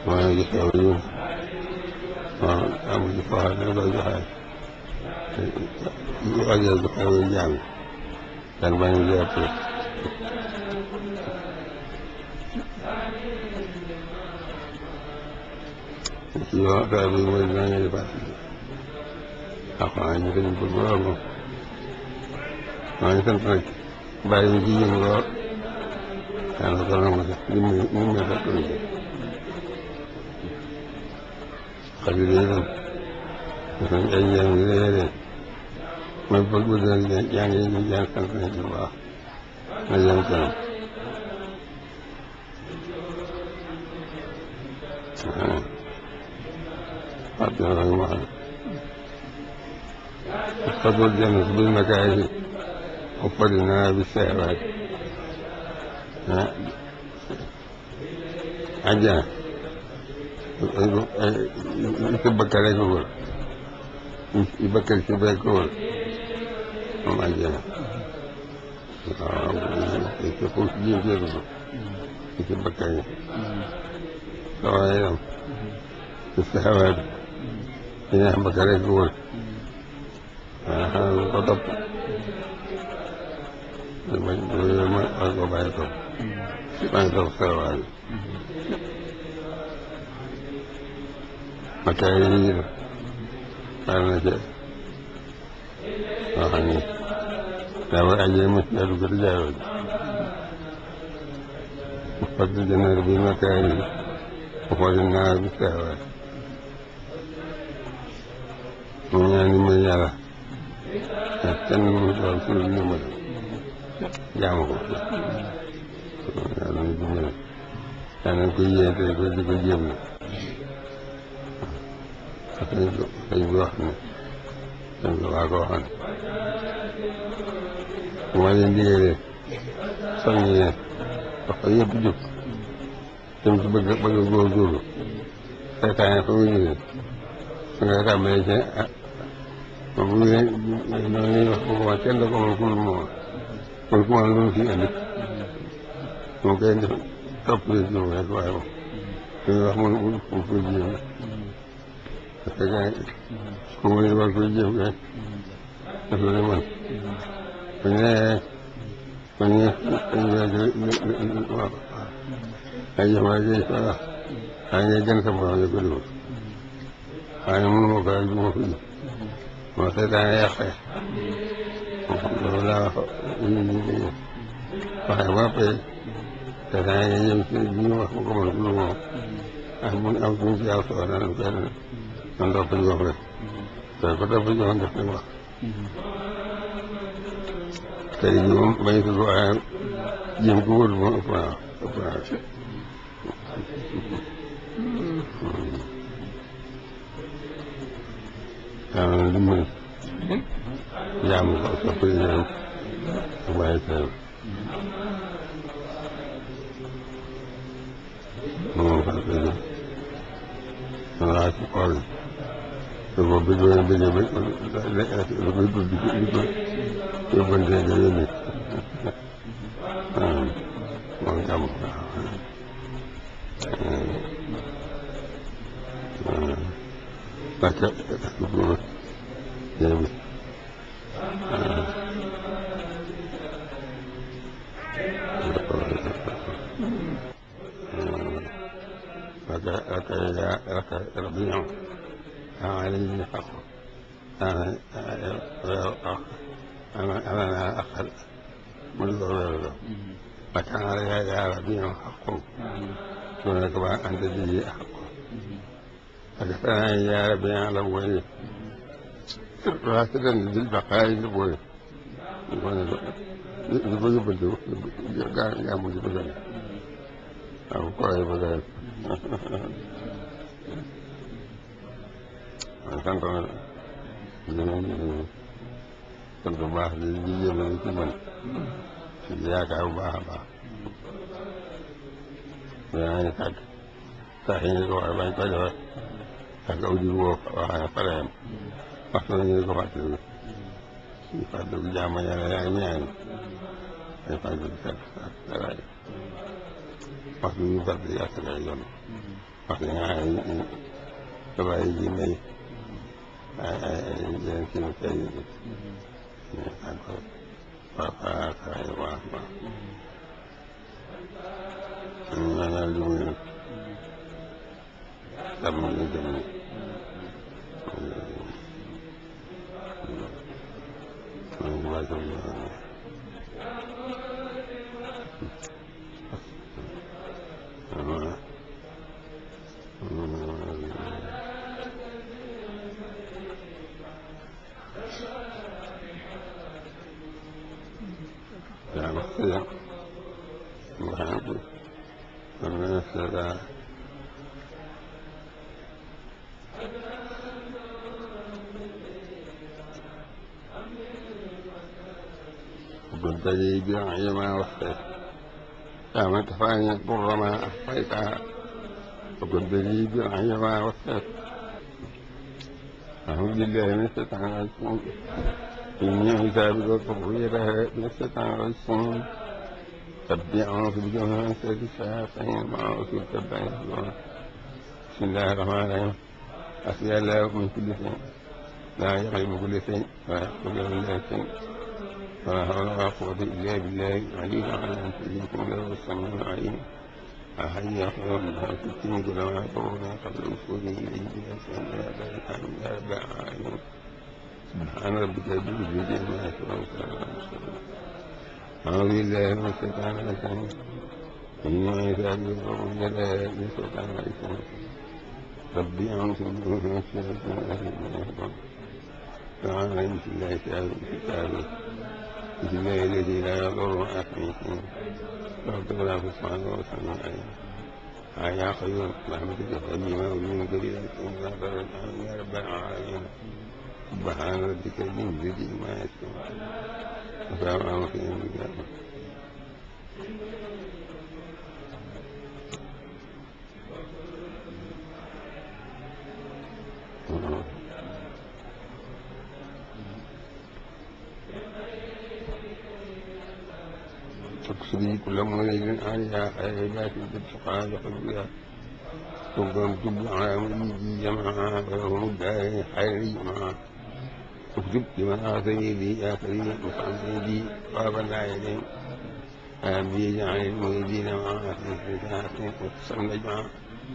maa ngi xew yi waaw amuñu foo xam ne koy joxe yu ajee bu xew yi jàng dan bañ a jàpp ci waxtaan bi mooy dinaa ngeen di fàttali alxuraan ñu ko ñu bëgg lool moom maa ngi sant nag bàyyi ñu ci yëngu lool yàlla ko nangu si li mu li mu fekk ñu ci xabir yi itam dafa ay njëriñ yu rëy rëy man bëgg bëgg nag yaa ngi ñu jàng sant nañ ci bu baax na jëm kanam waaw waaw dina ma xam فضل الجنة بالمكاره وفضلنا بالشهوات عجلة يتبكر عليك هو يبكر شبيك هو هم عجلة يتقول جيم جيرو يتبكر سواء الشهوات ينام بكريك هو waaw xanaa ko topp ma ma ma ko bàyyi topp maa ngi topp sarawaay bi makkaay yi ñuy def bàyyi na ca loo xam ne daa war ajee ma daa dugg te jaaroo ji fadl jannaati bi makkaay yi wa fadl naar bi sarawaay mu ñaan ni may yàlla kenn mënu ko am suñu ndimbal jaamu ko yàlla ñu dimbale yàlla nañ ko yéente ko di ko jéem na dañ ko dañ ko wax ne dañ ko waa ko waxoon bu ma leen digalee soññi leen wax ko yëpp jóg jëm ci bëgg bëgg a góorgóorlu seytaane fa mu jógee su nga tàmbalee ci moom bu ñu nee noonu wax ko wax kenn da ko mën ku moom kon ku ma lu mu fi indi moom kay def topp leen ci moom rek waaye moom li wax mun mu koy jéem parce que ku mu war koy jéem rek def la ne man bu ñu nee bu ñu nee waaw ay jëm ay jëm voilà ay ngay gën sa borom di ko déglu waaye mënu ma ko rek du ma ko ji moo seetaan yàqee loolu laa wax ñu ñu ñu waaye ba pare seetaan yi jëm ci bi ñu wax ko mën lu moom ak bu am suñu ci yàlla soxla nañ koy man topp ci wax rek te ko topp ci wax def nañ wax tey jii moom bañ ko ko waaye jéem ko wóor moom ëpp naa ëpp naa yàlla na dimbali jaamu ko sopp yi ñaan ak bàyyi teel moom fa ko jëm man laa ci xool te boobu bi doon bëggee ba da koy tudd di ko di ko yóbbante nga yónni waaw moom jàmm waaw parce que jéem لك لك ربيع عليه حق أنا أنا أنا أقل منذ غيره فكان علي يا ربيع حق دونك أنت به حق فكفاني يا ربيع الأولين راتبا بالبقاء الأولين li ko yóbbante gaa gaa mu di ko gën waaw koy ba gën waaw sant na dinañ sant bu baax di di jéem a ci mën ci yaakaar bu baax a baax yaa ngi tàgg sax yi ñu ko waxee bañ ko defee ak aw ji woo waxee pareem waxtu na ñu ko fàttali ñu fàttali jàmm yàlla yaa ngi ñaan ay fàttali set ak daraay waxtu ñu fàttali asaka yoon wax dëgg ay tubaab yi ji mbay ay ay ay yeneen kii bi kay ak waaw waaw waaw waaw waaw ñaanal li muy nag sàmm li jëm ni man waajal naa yaa wax si ya nga xam ne kon nga seeta كنت لي بنعي ما وفيت يا من كفاني ضر ما أخفيتها وكنت لي بنعي ما وفيت أعوذ بالله من الشيطان الرجيم إني عتابك وذريتها من الشيطان الرجيم تبدي أعوذ بجمع سيد الشياطين ما أعوذ بك بسم الله الرحمن الرحيم أسأل الله من كل شيء لا يغلب كل شيء ويحكم كل شيء ولا حول ولا قوة إلا بالله العلي العظيم أن تجيكم له السميع العليم أحيي خير من ستين كل ما يضرنا قبل وصوله إليه بأسان يا ذلك يا رب العالمين سبحان ربك رب العزة عما يصفون وسلام على المرسلين أعوذ بالله من الشيطان الرجيم إن عتابي وقوم جلاء من الشيطان الرجيم ربي أعوذ بك من الشيطان الرجيم تعالى بسم الله تعالى كتابه بسم الله الذي لا يضر مع اسمه رب ولا في الصلاة والسلام عليه يا قيوم رحمتك قديمة ومن قليل لا ضرر يا رب العالمين سبحان ربك ذي العزة ما يصفون وسلام على المرسلين تقصدي كل مولد عليها خيرات بالتقى لقلبها تقوم تبع وليدي جمعها ولهم الدار خيري معها اكتب لمن آتني لي آخري مصعب لي باب العين آمين جعل المريدين معها في فتاة وتصل نجمعها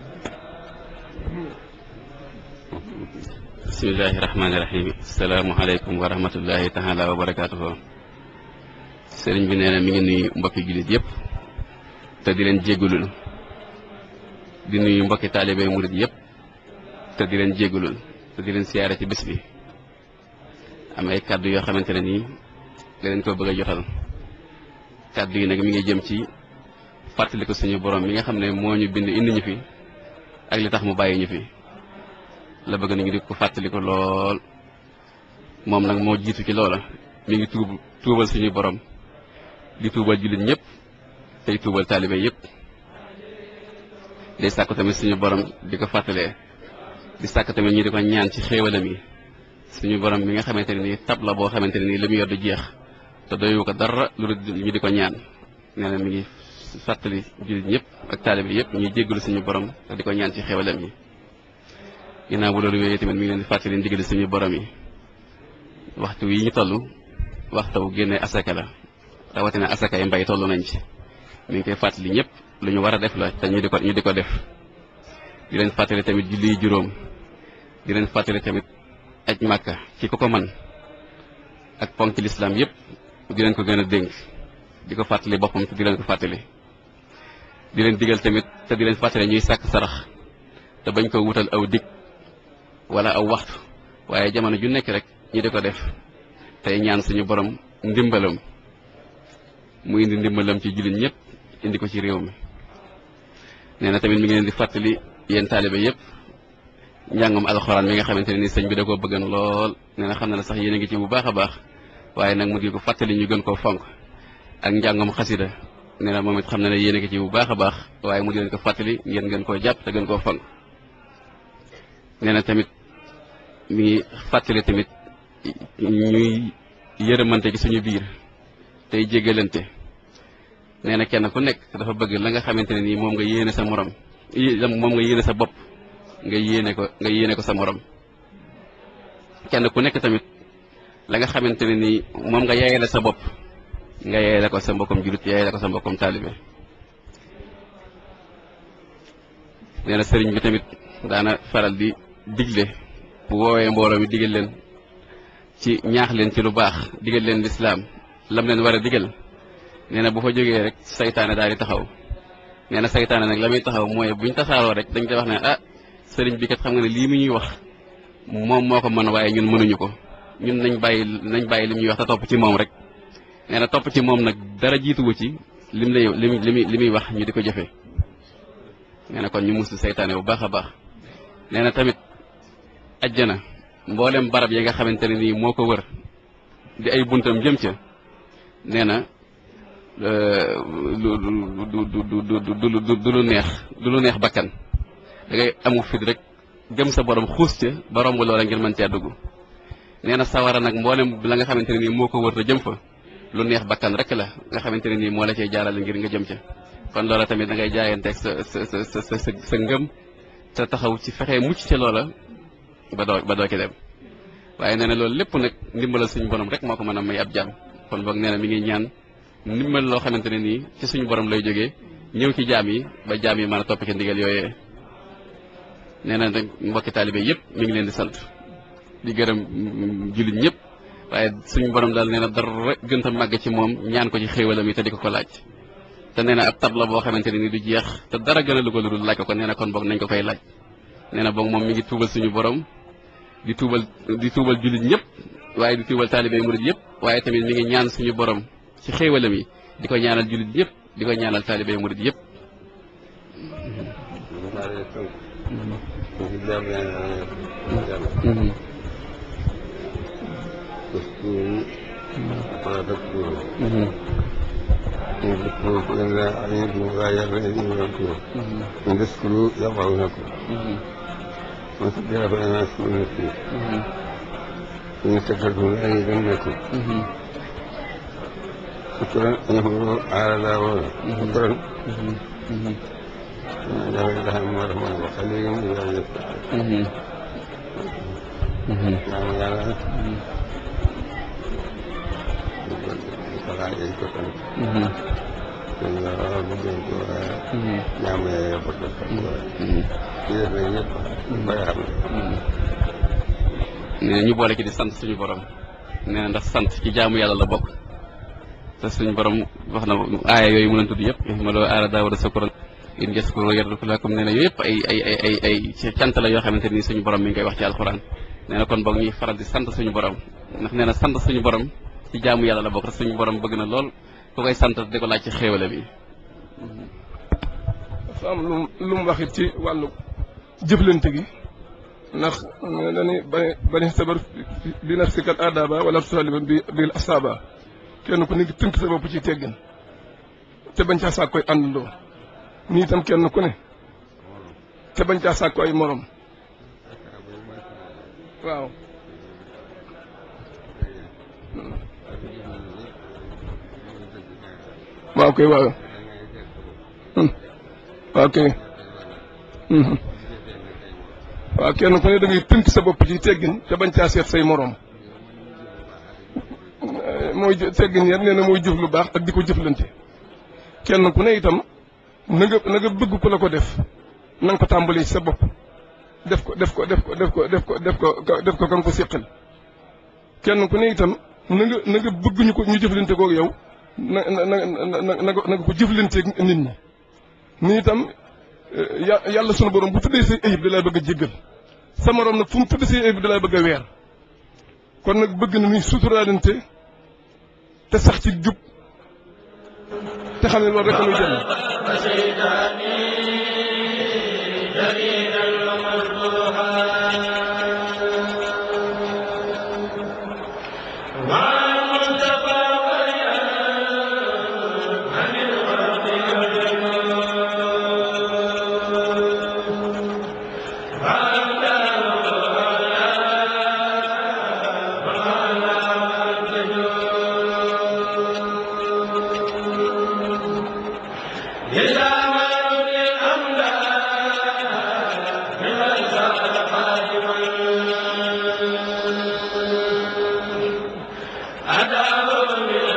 bismillahi rahmaani rahim asalaamualeykum wa rahmatullahi taala wa barakaatuhu sëriñ bi nee na mi ngi nuyu mbokki jullit yëpp te di leen jégalul di nuyu mbokki taalibe murit yëpp te di leen jégalul te di leen siyaare ci bés bi am ay kàddu yoo xamante ne nii da leen ko bëgg a jotal kàddu yi nag mi ngi jëm ci fàttali ko suñu borom mi nga xam ne moo ñu bind indi ñu fi ak li tax mu bàyyi ñu fi la bëgg nañu di ko fàttali ko lool moom nag moo jiitu ci loola mi ngi tuub tuubal suñu borom di tuubal jullit ñëpp tey tuubal taalibe yëpp day sàkku tamit suñu borom di ko fàttalee di sàkk tamit ñu di ko ñaan ci xéewalam yi suñu borom mi nga xamante ne nii tab la boo xamante ne nii li mu yor du jeex te doyu ko dara lu dul ñu di ko ñaan nee na mi ngi fàttali jullit ñëpp ak taalibe yëpp ñuy jéggalu suñu borom te di ko ñaan ci xéewalam yi ginnaaw bu loolu wéyee tamit mi ngi leen di fàttali ndigali suñu borom yi waxtu yi ñu toll waxtu wu génnee asaka la rawatina asaka yi mbay toll nañ ci mi ngi koy fàttali ñëpp lu ñu war a def la te ñu di ko ñu di ko def di leen fàttali tamit julli juróom di leen fàttali tamit aj màkka ci ko ko man ak ponk lislaam yëpp di leen ko gën a dénk di ko fàttali boppam te di leen ko fàttali di leen digal tamit te di leen fàttali ñuy sàkk sarax te bañ ko wutal aw dig wala aw waxtu waaye jamono ju nekk rek ñi di ko def tey ñaan suñu borom ndimbalam mu indi ndimbalam ci jullit ñëpp indi ko ci réew mi nee na tamit mi ngi leen di fàttali yéen taalibe yëpp njàngum alxuraan mi nga xamante ne ni sëñ bi da koo bëggan lool nee na xam na ne sax yéen a ngi ci bu baax a baax waaye nag mu di ko fàttali ñu gën koo fonk ak njàngum xasida nee na moom it xam na ne yéen a ngi ci bu baax a baax waaye mu di leen ko fàttali ngeen gën koo jàpp te gën koo fonk nee na tamit mi ngi fàttali tamit ñuy yërëmante ci suñu biir tey jégalante nee na kenn ku nekk dafa bëgg la nga xamante ne nii moom nga yéene sa morom moom nga yéene sa bopp nga yéene ko nga yéene ko sa morom kenn ku nekk tamit la nga xamante ne nii moom nga yaayale sa bopp nga yaayale ko sa mbokkom julit yaayale ko sa mbokkom taalibe nee na sëriñ bi tamit daana faral di digle bu woowee mbooloo mi digal leen ci ñaax leen ci lu baax digal leen lislaam lam leen war a digal nee na bu fa jógee rek saytaane daal di taxaw nee na saytaane nag la muy taxaw mooy buñ tasaaroo rek dañ koy wax ne ah sëriñ bi kat xam nga ne lii mu ñuy wax moom moo ko mën waaye ñun mënuñu ko ñun nañ bàyyi nañ bàyyi li ñuy wax te topp ci moom rek nee na topp ci moom nag dara jiituwu ci lim lay li muy li muy wax ñu di ko jëfee nee na kon ñu musu saytaane bu baax a baax nee na tamit ajjana mboolem barab yi nga xamante ne nii moo ko wër di ay buntam jëm ca nee na du du du du du lu neex du lu neex bakkan da ngay amu fit rek gëm sa borom xuus ca ba romb loola ngir mën caa dugg nee na sawara nag mboolem la nga xamante ne nii moo ko wër te jëm fa lu neex bakkan rek la nga xamante ne nii moo la cay jaarale ngir nga jëm ca kon loola tamit da ngay jaayanteeg sa sa sa sa sa sa ngëm te taxaw ci fexe mucc ca loola ba doo ba doo ci dem waaye nee na loolu lépp nag ndimbalal suñu borom rek moo ko mën a may ab jaam kon boog nee na mi ngi ñaan ndimbal loo xamante ne nii ci suñu borom lay jógee ñëw ci jaam yi ba jaam yi mën a topp ci ndigal yooyee nee na nag mbokki taalibe yëpp mi ngi leen di sant di gërëm jullit ñëpp waaye suñu borom daal nee na dara gën a màgg ci moom ñaan ko ci xéewalam yi te di ko ko laaj te nee na ab tab la boo xamante ne nii du jeex te dara gën a lu ko lu dul laaj ko kon nee na kon boog nañ ko koy laaj nee na boog moom mi ngi tuubal suñu borom di tuubal di tuubal jullit ñëpp waaye di tuubal taalibe murid yëpp waaye tamit mi ngi ñaan suñu borom ci xéewalam yi di ko ñaanal jullit yëpp di ko ñaanal taalibe murid yëpp اذكروا فإن عليكم غاية فإذنكم إن تذكروا يرضونكم وتذكر فإن أشكر نفسي إن استكبرتم لأزيدنكم شكرا يقول على داود شكرا جل لهم ورحمة وخليهم إلى يستحق نعم يا Fala aí que eu falei. Senhor, muito bem, minha mãe é para nee ñu boole ki di sant suñu borom nee na ndax sant ci jaamu yàlla la bokk te suñu borom wax na aaya yooyu mu leen tudd yëpp ma loo aara daawara sakuran in yaskuru yarduku lakum nee na yooyu yëpp ay ay ay ay ay cant la yoo xamante ni suñu borom mi ngi koy wax ci alxuraan nee na kon boog ñuy faral di sant suñu borom ndax nee na sant suñu borom ci jaamu yàlla la bokk te suñu borom bëgg na lool ku koy sant di ko laaj ci xéewale bi. dafa am lu lu mu wax it ci wàllu jëflante gi ndax dañuy bani bani sabar bi nafsika al adaba wala tusaliman bi bil asaba kenn ku nekk tënk sa bopp ci teggin te bañ caa sàkk koy àndandoo nii itam kenn ku ne te bañ caa sàkk ay morom waaw. waaw kay waaw waaw kay waaw kenn ku ne da ngay tënk sa bopp ci teggin te bañ caa seet say moroom mooy teggin yar nee na mooy jëf lu baax ak di ko jëflante kenn ku ne itam na nga na nga bëgg ku la ko def na nga ko tàmbalee ci sa bopp def ko def ko def ko def ko def ko def ko def ko kan ko séqal kenn ku ne itam na nga na nga bëgg ñu ko ñu jëflante koog yow na na na na na nga ko jëflanteeg nit ñi ni itam yàlla sunu borom bu tuddee say ayib da lay bëgg a jéggal sa morom nag fu mu tuddee say ayib da lay bëgg a weer kon nag bëgg na ñuy suturaalante te sax ci jub te xam ne loolu rek muy jënd. Yes, أداه